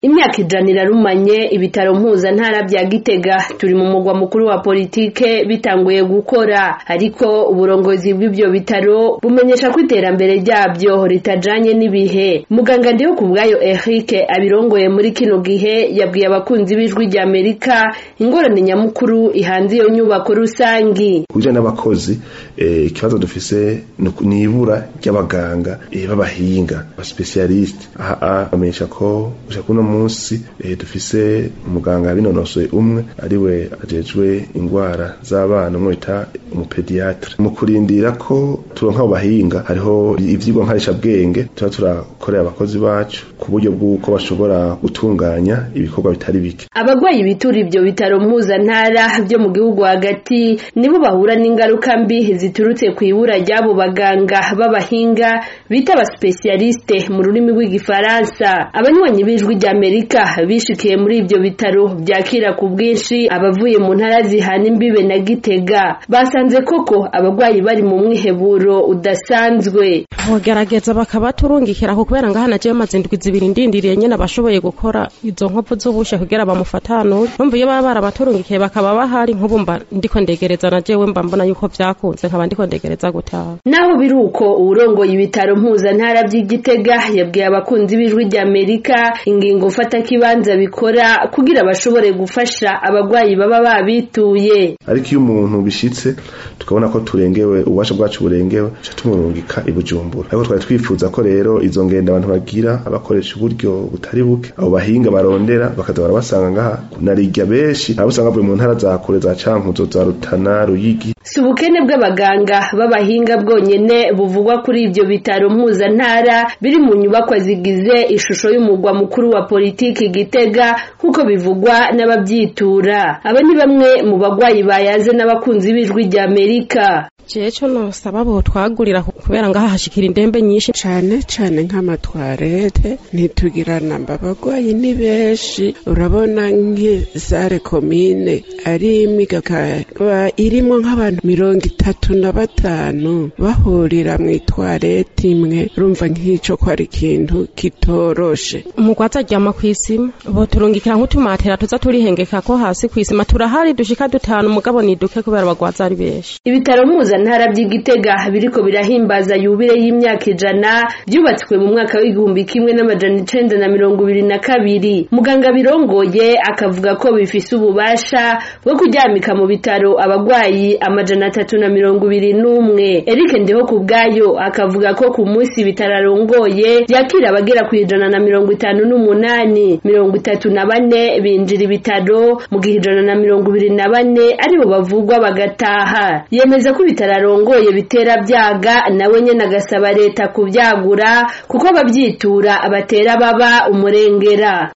imyaka ijana irarumanye ibitaro mpuzantara bya gitega turi mu mugwa mukuru wa politike bitanguye gukora ariko uburongozi bw'ibyo bitaro bumenyesha ko iterambere ryabyo ritajanye n'ibihe muganga ndiho ku bwayo eric abirongoye muri kino gihe yabwiye abakunzi b'ijwi rya amerika ingorane nyamukuru ihanze iyo nyubako rusangi ku bijanye n'abakozi ikibazo dufise ni ibura ry'abaganga b'abahinga abasipesiyalisite aha bamenyesha ko gushika kuno munsi dufise umuganga yabinonosoye umwe ariwe ajejwe ingwara z'abana umwe bita umupediatre mu kurindira ko turonka abo bahinga hariho ivyigwa nkarishabwenge tuba turakorera abakozi bacu ku buryo bw'uko bashobora gutunganya ibikorwa bitari bike abagwayi bitura ivyo bitaro mpuzantara vyo mu gihugu hagati nibo bahura n'ingaruka mbi ziturutse ku ibura ry'abo baganga b'abahinga bita abasipesiyaliste mu rurimi rw'igifaransa abanywanyi b'ijwi rya amerika bishikiye muri ivyo bitaro vyakira ku bwinshi abavuye mu ntara zihana imbibe na gitega basanze koko abagwayi bari mu mwiheburo udasanzwe bogerageza bakabaturungikira ku kubera ngaha najewe maze indwi zibiri ndindiriye nyene abashoboye gukora izo nkovu z'ubushe kugira bamufatanure numva iyo baba barabaturungikiye bakaba bahari nk'ubu mba ndiko ndegereza najewe mba mbona yuko vyakunze nkaba ndiko ndegereza gutaha naho biri uko uwurongoye ibitaro mpuzantara vy'igitega yabwiye abakunzi b'ijwi rya amerika ingingo mfata kibanza bikora kugira bashobore gufasha abagwayi baba babituye ariko iyo umuntu bishitse tukabona ko turengewe ububasha bwacu burengewe ca tumurungika i bujumbura ariko twari twifuza ko rero izo ngendo abantu bagira abakoresha uburyo butari buke abo bahinga barondera bakaza barabasanga ngaha narirya benshi abo usanga bavuye mu ntara za kure za cankuzo za rutana ruyigi si ubukene bw'abaganga b'abahinga bwonyene buvugwa kuri ivyo bitaro mpuzantara biri mu nyubakwa zigize ishusho y'umugwa mukuru wa politiki gitega nk'uko bivugwa n'abavyitura aba ni bamwe mu bagwayi bayaze n'abakunzi b'ijwi rya amerika jewe co nosaba bo twagurira kubera ngaha hashikira indembe nyinshi cane cane nk'amatwarete ntitugira namba abagwayi ni benshi urabona nk'izare komine ari imwe ikaba irimwo nk'abantu mirongo itatu na batanu bahurira mw'itwarete imwe urumva nk'ico ko ari ikintu kitoroshe umugwaza aryama kw'isima boturungikira nk'utumatera tuza turihengeka ko hasi kw'isima turahari dushika dutanu mugabo ni duke kubera abagwaza ari benshi ibitaro mpuzantara vy'igitega biriko birahimbaza yubire y'imyaka ijana vyubatswe mu mwaka w'igihumbi kimwe n'amajana icenda na mirongo ibiri na kabiri muganga birongoye akavuga ko bifise ububasha bwo kuryamika mu bitaro abagwayi amajana atatu na mirongo ibiri n'umwe erike ndiho ku bwayo akavuga ko ku munsi ibitaro arongoye vyakira abagera ku ijana na mirongo itanu n'umunani mirongo itatu na bane binjira ibitaro mu gihe ijana na mirongo ibiri na bane aribo bavugwa bagataha yemeza ko ibitaro arongoye bitera vyaga nawe nyene agasaba leta kuvyagura kuko abavyitura abatera baba umurengera